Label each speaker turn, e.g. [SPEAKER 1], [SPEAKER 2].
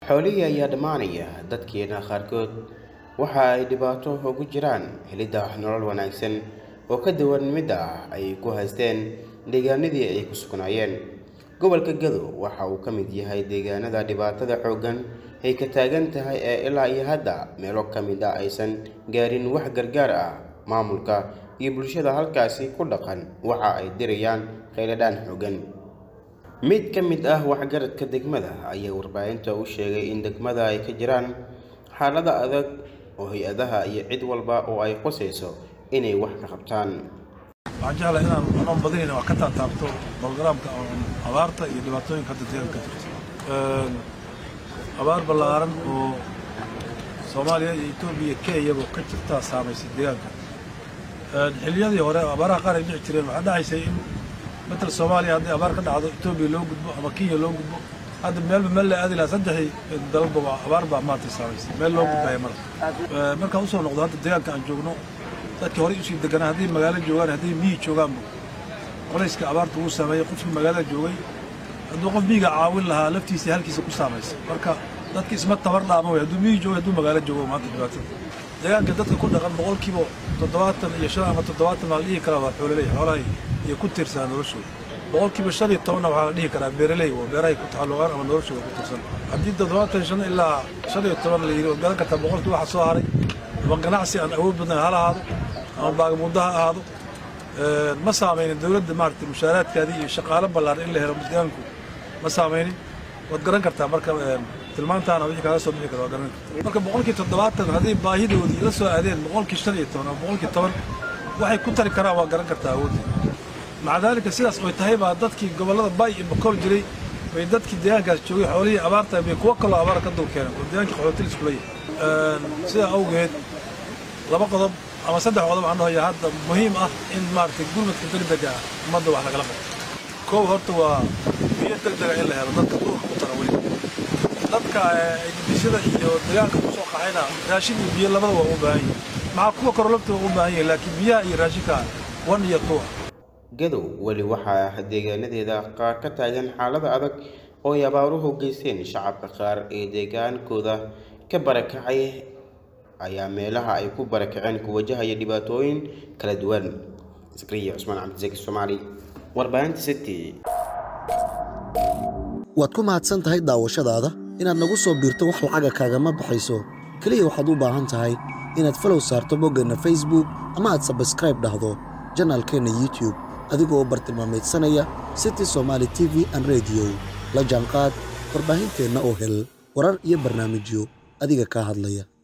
[SPEAKER 1] xoolihii ayaa dhammaanaya dadkeena qaarkood waxa ay dhibaato ugu jiraan helidda nolol wanaagsan oo ka duwan midda ah ay ku haysteen deegaanadii ay ku sugnaayeen gobolka gado waxa uu ka mid yahay deegaanada dhibaatada xooggan ay ka taagan tahay ee ilaa iyo hadda meelo ka mid a aysan gaarin wax gargaar ah maamulka iyo bulshada halkaasi ku dhaqan waxa ay dirayaan kheyladhaan xooggan mid ka mid ah waxgaradka degmada ayaa warbaahinta u sheegay in degmada ay ka jiraan xaalada adag oo hay-adaha iyo cid walba oo ay qusayso inay wax ka qabtaan
[SPEAKER 2] waxaan jeclahay inaan anoon badinayn wax ka taataabto bologaraamka abaarta iyo dhibaatooyinka hadda deegaanka ka jirta abaar ballaaran oo soomaaliya iyo etoobiya kenyaba ka jirtaa saamaysay deegaanka xilliyadii hore abaaraha qaar ay dhici jireen waxaa dhacaysay in matal soomaaliya haddii abaar ka dhacdo etoobiya loo gudbo ama kenya loo gudbo hadda meelba meel la aadi lahaa saddexdii dalalba waa abaar baa maanta saamaysay meel loo gudbaya mara markaan usoo noqdo hadda deegaanka aan joogno dadkii horey usii deganaa hadday magaalo joogaan hadday miyi joogaanba qolayska abaarta wuu saameeyey qofkii magaalada joogay hadduu qof miyiga caawin lahaa laftiisa halkiisa ku saamaysay marka dadki isma tabar dhaama wey hadduu miyi joogo hadduu magaalo joogo maanta dhibaatada deegaanka dadka ku dhaqan boqolkiiba toddobaatan iyo shan ama toddobaatan baa la dhihi karaa waa xoololey xoolahay iyo ku tiirsanaa noloshooda boqolkiiba shan iyo tobanna waxaa la dhihi karaa beeraley oo beerahay ku taxalluqaan ama noloshooda ku tiirsan haddii toddobaatan shan ilaa shan iyo toban la yidhi waad garan kartaa boqolkii waxa soo haray ama ganacsi aan awood badan hala ahaado ama baagamuuddo ha ahaado ma saamaynin dowladda maaragtay mushaaraadkaadii iyo shaqaalo ballaaran in la helo deegaanku ma saamaynin waad garan kartaa marka tilmaantaana wixii kaaga soo bixi kara waa garan kartaa marka boqolkii toddobaatan hadday baahidoodii la soo aadeen boqolkii shan iyo toban ama boqolkii toban waxay ku tari karaan waa garan kartaa awoodii maca daalika sidaas oy tahay baa dadkii gobollada bay iyo bakool jiray bay dadkii deegaankaas joogay xoolihii abaarta bay kuwo kaloo abaara ka dul keeneen oo deegaankii xoolotil iskula yahay sidaa awgeed laba qodob ama saddex qodob aan dhahoya hadda muhiim ah in maaragtay gurmadka degdega ah ummadda wax lagala qabto koow horta waa biyo degdega in la helo dadka duurka ku tara weli dadka dibisada iyo deegaanka ku soo qaxayna raashin iyo biyo labada waa u baahan yihin maxaa kuwa korolabta waa u baahan yihin laakiin biyaha iyo raashinka wan iyo tuwa
[SPEAKER 1] gadow weli waxaa deegaanadeeda qaar ka taagan xaalada adag oo ay abaaruhu geysteen shacabka qaar ee deegaankooda ka barakacay ayaa meelaha ay ku barakaceen ku wajahaya dhibaatooyin kala duwan zakriya cusmaan cabdisaki soomaali warbaahinta city
[SPEAKER 3] waad ku mahadsan tahay daawashadaada inaad nagu soo biirto wax lacaga kaagama baxayso keliya waxaad u baahan tahay inaad falow saarto boggeenna facebook ama aad sabskraib dhahdo janaalkeenna youtube adigoo bartilmaameedsanaya city somaali t v an rediyo la jaanqaad warbaahinteenna oo hel warar iyo barnaamijyo adiga kaa hadlaya